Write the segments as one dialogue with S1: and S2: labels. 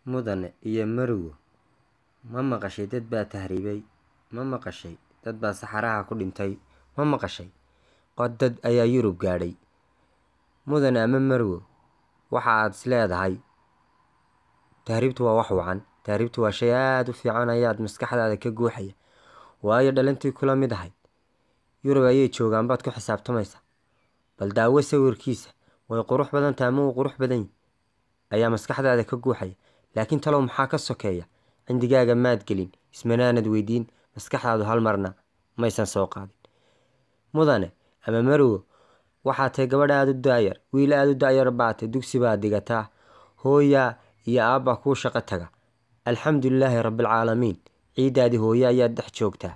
S1: mudane iyo marwo ma maqashay dad baa tahriibay ma maqashay dad baa saxaraha ku dhintay ma maqashay qod dad ayaa yurub gaadhay mudane ama marwo waxa aad is leedahay tahriibtu waa wax wacan tahriibtu waa shay aada u fiican ayaad maskaxdaada ka guuxaya waayo dhalintii kula mid ahayd yurub ayay joogaan baad ku xisaabtamaysa bal daawo sawirkiisa way qurux badan tahay ama uu qurux badan yahy ayaa maskaxdaada ka guuxaya laakiin talow maxaa ka sokeeya cindigaaga maad gelin ismanaanad weydiin maskaxdaadu hal marna maysan soo qaadin mudane ama marwo waxaa tahay gabadh aada u daayar wiil aada u daayar baatay dugsi baad digataa hooyaa iyo aabbaa kuu shaqo taga alxamdulilaahi rabbilcaalamiin ciiddaadii hooye ayaad dhex joogtaa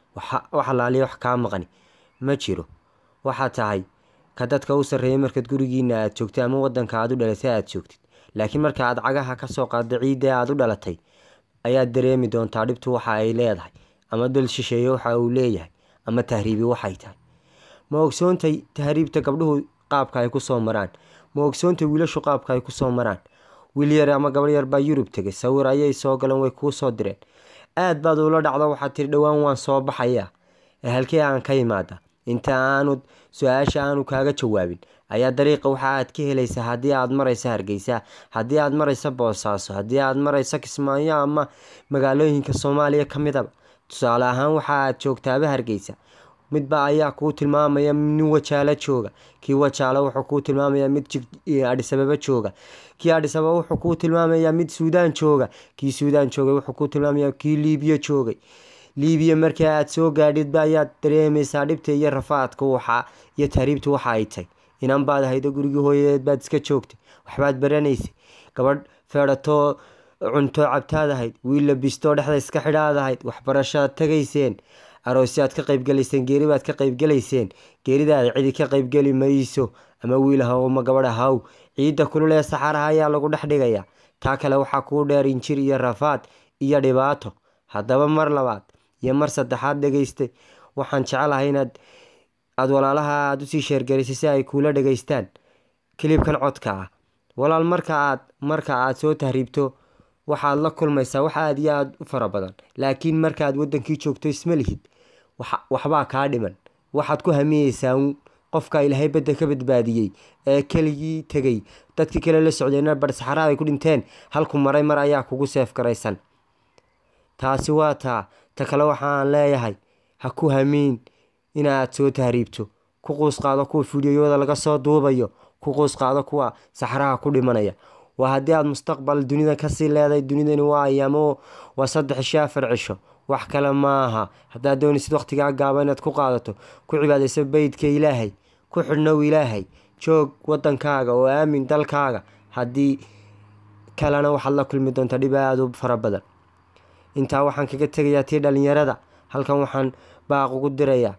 S1: wax alaaliya wax kaa maqani ma jiro waxaa tahay ka dadka u sarreeya markaad gurigiina aad joogtay ama wadanka aad u dhalatay aad joogtid laakiin marka aad cagaha kasoo qaadda ciidda aad u dhalatay ayaad dareemi doontaa dhibtu waxa ay leedahay ama dal shisheeye waxa uu leeyahay ama tahriibi waxay tahay ma ogsoontay tahriibta gabdhuhu qaabka ay kusoo maraan ma ogsoontay wiilashu qaabka ay kusoo maraan wiil yar ama gabadh yar baa yurub tegay sawir ayay soo galeen way kuu soo direen aad baad ula dhacdo waxaad tiri dhowaan waan soo baxayaa ee halkii aan ka imaada inta aanu su-aasha aanu kaaga jawaabin ayaa dariiqa waxa aad ka helaysaa haddii aad marayso hargeysa haddii aad marayso boosaaso haddii aad marayso kismaayo ama magaalooyinka soomaaliya ka midaba tusaale ahaan waxa aad joogtaaba hargeysa midba ayaa kuu tilmaamaya nin wajaalo jooga kii wajaalo wuxuu kuu tilmaamayaa mid adhisababa jooga kii adhisababa wuxuu kuu tilmaamayaa mid suudaan jooga kii suudaan joogay wuxuu kuu tilmaamayaa kii liibiya joogay liibiya markii aad soo gaadhidba ayaad dareemaysaa dhibta iyo rafaadka waxa iyo tahriibta waxa ay tahy inan baad haydo gurigii hooyadeed baad iska joogtay waxbaad baranaysay gabadh feedhatoo cunto cabtaad ahayd wiil labistoo dhexda iska xidhaad ahayd waxbarashaad tagayseen aroosyaad ka qaybgalayseen geeri baad ka qaybgalayseen geeridaada cidi ka qaybgeli mayso ama wiil haw ama gabadh haw ciidda kulul ee saxaraha ayaa lagu dhex dhigayaa taa kale waxaa kuu dheer injir iyo rafaad iyo dhibaato haddaba mar labaad iyo mar saddexaad dhegaystay waxaan jecelahay inaad aada walaalaha aada usii sheergaraysay si ay kuula dhegaystaan kilibkan codka ah walaal marka aad marka aad soo tahriibto waxaad la kulmaysaa wax aada iyo aada u fara badan laakiin markaaad wadankii joogto isma lihid waxbaa kaa dhiman waxaad ku hamiyeysaa qofka ilaahay badda ka badbaadiyey ee keligii tegay dadkii kale la socdeenna barsaxaraha ay ku dhinteen halku maray mar ayaa kugu seef garaysan taasi waa taa ta kale waxaan leeyahay ha ku hamiin inaad soo tahriibto ku quus qaado kuwa fidiyoyada laga soo duubayo ku quus qaado kuwa saxraha ku dhimanaya waa haddii aada mustaqbal dunida kasii leedahay dunidani waa ayaamo waa saddex isho afar cisho wax kale maaha haddaad doonaysid waqtigaa gaaba inaad ku qaadato ku cibaadayso beydka ilaahay ku xidhnow ilaahay joog wadankaaga oo aamin dalkaaga haddii kalena waxaad la kulmi doontaa dhib aada u fara badan intaa waxaan kaga tegayaa tii dhalinyarada halkan waxaan baaq ugu dirayaa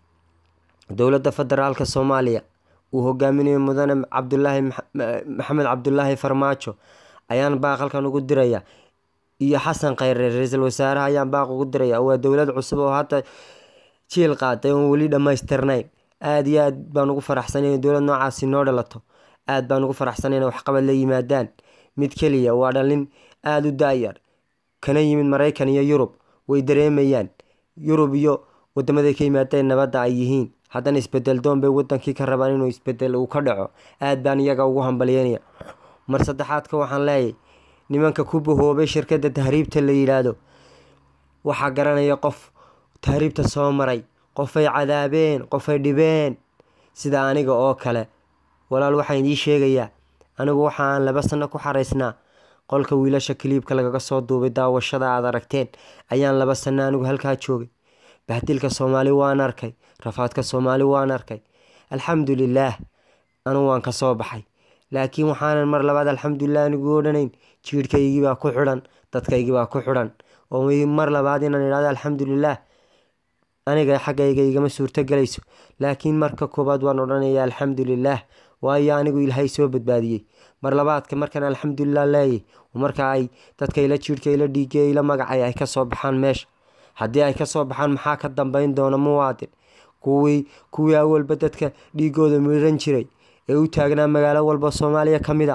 S1: dowladda federaalka soomaaliya uu hogaaminayo mudane cabdulaahi maxamed cabdulaahi farmaajo ayaan baaq halkan ugu dirayaa iyo xasan khayre ra-iisul wasaaraha ayaan baaq ugu diraya waa dowlad cusub oo hadda jiil qaaday oon weli dhammaystirnayn aada iyo aad baan ugu faraxsanay dowlad noocaasi noo dhalato aad baan ugu faraxsanay in waxqabad la yimaadaan mid keliya waa dhalin aada u daayar kana yimid maraykan iyo yurub way dareemayaan yurub iyo wadamaday ka yimaadeen nabadda ay yihiin haddana isbedel doon bay wadankii ka rabaan inuu isbedel uu ka dhaco aad baan iyaga ugu hambalyeynaya mar saddexaadka waxaan leeyahy nimanka ku bahoobay shirkadda tahriibta la yidhaahdo waxaa garanaya qof tahriibta soo maray qofay cadaabeen qofay dhibeen sida aniga oo kale walaal waxaan idiin sheegayaa anigu waxaan laba sano ku xaraysnaa qolka wiilasha kiliibka lagaga soo duubay daawashada aad aragteen ayaan laba sano anigu halkaa joogay bahdilka soomaali waan arkay rafaadka soomaali waan arkay alxamdulilaah anugu waan kasoo baxay laakiin waxaanan mar labaad alxamdulilah anigu odhanayn jiirhkaygiibaa ku xidhan dadkaygiibaa ku xidhan oo mar labaad inaan idhahdo alxamdulilaah aniga xaggayga igama suurto galayso laakiin marka koowaad waan odhanaya alxamdulilaah waayo anigu ilaahay soo badbaadiyey mar labaadka markaan alxamdulilah leeyay marka ay dadka ila jiirhka ila dhiigay ila magacay ay kasoo baxaan meesha haddii ay kasoo baxaan maxaa ka dambeyn doona muwaadin kuwii kuwii awalba dadka dhiigooda miran jiray ee u taagnaa magaalo walba soomaaliya ka mid a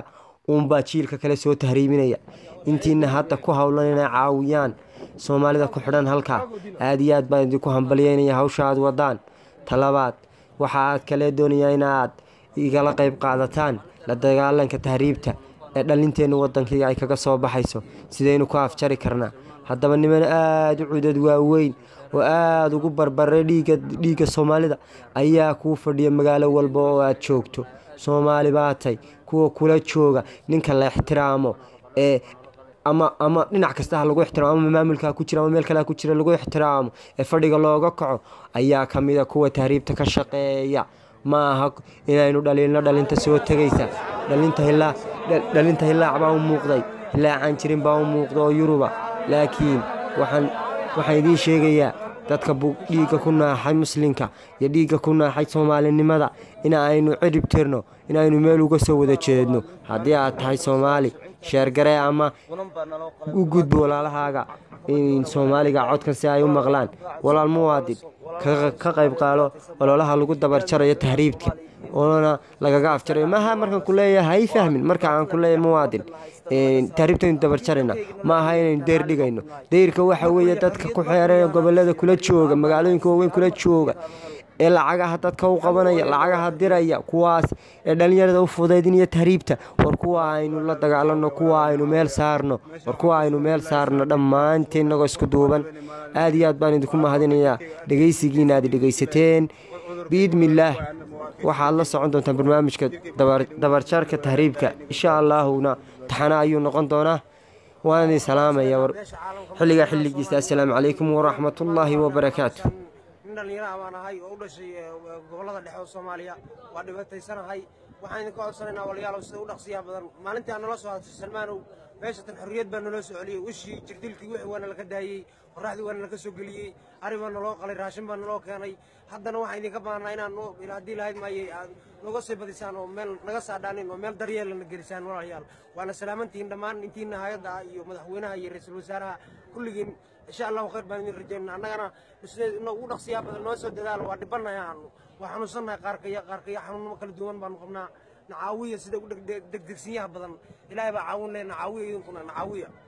S1: uunbaa jiilka kale soo tahriibinaya intiina hadda ku howlan inay caawiyaan soomaalida ku xidhan halkaa aada iyo aad baan idinku hambalyeynaya hawsha aad wadaan talabaad waxa aad kale doonayaa inaad igala qayb qaadataan la dagaalanka tahriibta ee dhalinteenna waddankii ay kaga soo baxayso sidaynu ku afjari karnaa haddaba niman aada u cudad waaweyn oo aada ugu barbaray dhiiga dhiigga soomaalida ayaa kuu fadhiya magaalo walba oo aad joogto soomaali baatay kuwa kula jooga ninka la ixtiraamo ee ama ama dhinac kasta ha lagu ixtiraamo ama maamulka ku jira ama meel kale ha ku jira lagu ixtiraamo ee fadhiga looga kaco ayaa ka mid a kuwa tahriibta ka shaqeeya ma aha inaynu dhaliilno dhalinta soo tegaysa dhalinta hilaa dhalinta hilaac baa u muuqday hilaacaan jirin baa u muuqda oo yuruba laakiin waxaan waxaan idiin sheegayaa dadka dhiigga ku naaxay muslimka iyo dhiigga ku naaxay soomaalinimada in aynu cirib tirno inaynu meel uga soo wada jeedno haddii aad tahay soomaali sheergaree ama u gudbo walaalahaaga soomaaliga codkan si ay u maqlaan walaal muwaadin ka qayb qaalo ololaha lagu dabarjarayo tahriibka oona lagaga afjarayo maaha markaan ku leeyahay hay fahmin marka aan ku leeyahay muwaadin tahriibtaynu dabarjarayna ma aha inaynu deyr dhigayno deyrka waxa weeye dadka ku xeeran gobolada kula jooga magaalooyinka waaweyn kula jooga ee lacagaha dadka u qabanaya lacagaha diraya kuwaas ee dhallinyarada u fudaydinaya tahriibta war kuwa aynu la dagaalano kuwa aynu meel saarno war kuwa aynu meel saarno dhammaanteen inagoo isku duuban aada iyo aad baan idinku mahadinayaa dhegaysigiina aad dhegaysateen biidmillaah waxaad la socon doontaan barnaamijka dabarjarka tahriibka insha allaahuna taxana ayuu noqon doonaa waan idin salaamaya war xilligaa xilligiisa assalaamu calaykum waraxmatullaahi wabarakaatu
S2: nin dhallinyaraha baan ahay oo u dhashay gobollada dhexe oo soomaaliya waa dhibaataysanahay waxaan idinka codsanaynaa walayaalow sida u dhaqsiyaha badan maalintii aan nala soo hadashay salmaanow meeshatan xorriyad baa naloo soo celiyey wishii jirdilkii wixii waa nalaka daayey qorraxdii waa nalaka soo geliyey ari baa naloo qalay raashin baa naloo keenay haddana waxaan idinka baahnaa inaan haddii lahayd maayey aad nooga sii badisaan oo meel naga saadhaanin oo meel daryeelana gelisaan walaalayaal waana salaamantihiin dhammaan intiina hayadda iyo madaxweynaha iyo ra-iisul wasaaraha kulligiin insha allahu khayr baan idin rajaynaa annagana sida ugu dhaqsiyaa badan noo soo dadaalo waa dhibanahay aanu waa xanuunsannahay qaarkaya qaarkaya xanuunnimo kala duwan baanu qabnaa nacaawiya sida u degdegsinyaha badan ilaahay baa caawin leh nacaawiya idinkuna nacaawiya